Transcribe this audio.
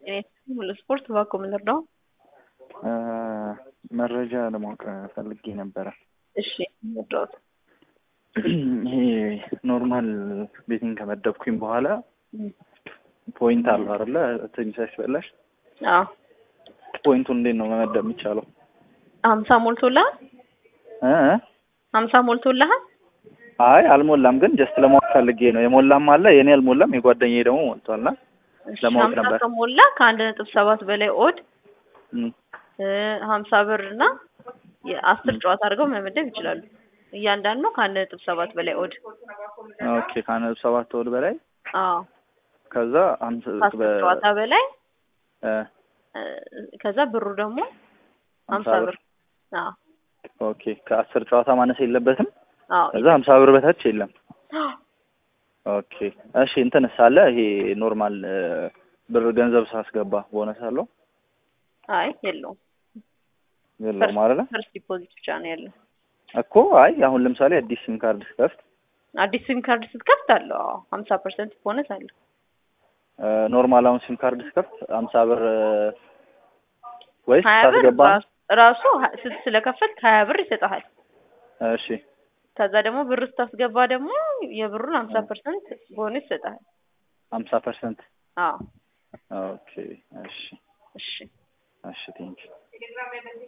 ስፖርት እባክዎ ምን ልርዳው? መረጃ ለማወቅ ፈልጌ ነበረ። እሺ ልርዳዎት? ይሄ ኖርማል ቤቲንግ ከመደብኩኝ በኋላ ፖይንት አለው አይደለ? ትንሽ ሲበላሽ አዎ ፖይንቱን እንዴት ነው መመደብ የሚቻለው? ሀምሳ ሞልቶልሃል? እ እ? ሀምሳ ሞልቶልሃል? አይ አልሞላም፣ ግን ጀስት ለማወቅ ፈልጌ ነው። የሞላም አለ የኔ አልሞላም፣ የጓደኛዬ ደግሞ ሞልቷልና እሺ ለማወቅ ሀምሳ ነበር። ከሞላ ከአንድ ነጥብ ሰባት በላይ ኦድ እም፣ ሀምሳ ብር እና የአስር ጨዋታ አድርገው መመደብ ይችላሉ። እያንዳንዱ ከአንድ ነጥብ ሰባት በላይ ኦድ ኦኬ ከአንድ ነጥብ ሰባት ወድ በላይ አዎ ከዛ ሀምሳ ከአስር በ- ጨዋታ በላይ እ፣ እ፣ ከዛ ብሩ ደግሞ ሀምሳ ሀምሳ ብር አዎ ኦኬ ከአስር ጨዋታ ማነስ የለበትም። አዎ ከዛ ሀምሳ ብር በታች የለም። ኦኬ እሺ እንትንስ አለ ይሄ ኖርማል እ፣ ብር ገንዘብ ሳስገባ ቦነስ አለው አይ የለውም የለውም አይደለ? ፈርስት ዲፖዚት ብቻ ነው ያለው። እኮ አይ አሁን ለምሳሌ አዲስ ሲም ካርድ ስከፍት አዲስ ሲም ካርድ ስትከፍት አለው አዎ ሀምሳ ፐርሰንት ቦነስ አለው። እ፣ ኖርማል አሁን ሲም ካርድ ስከፍት ሀምሳ ብር እ፣ ወይስ ሀያ ብር ሳስገባ ራሱ ራሱ ሀ- ስ- ስለከፈልክ ሀያ ብር ይሰጥሃል። እሺ ከዛ ደግሞ ብር ስታስገባ ደግሞ የብሩን ሀምሳ ፐርሰንት ቦነስ ይሰጥሃል። ሀምሳ ፐርሰንት አዎ ኦኬ እሺ እሺ እሺ ቴንኪው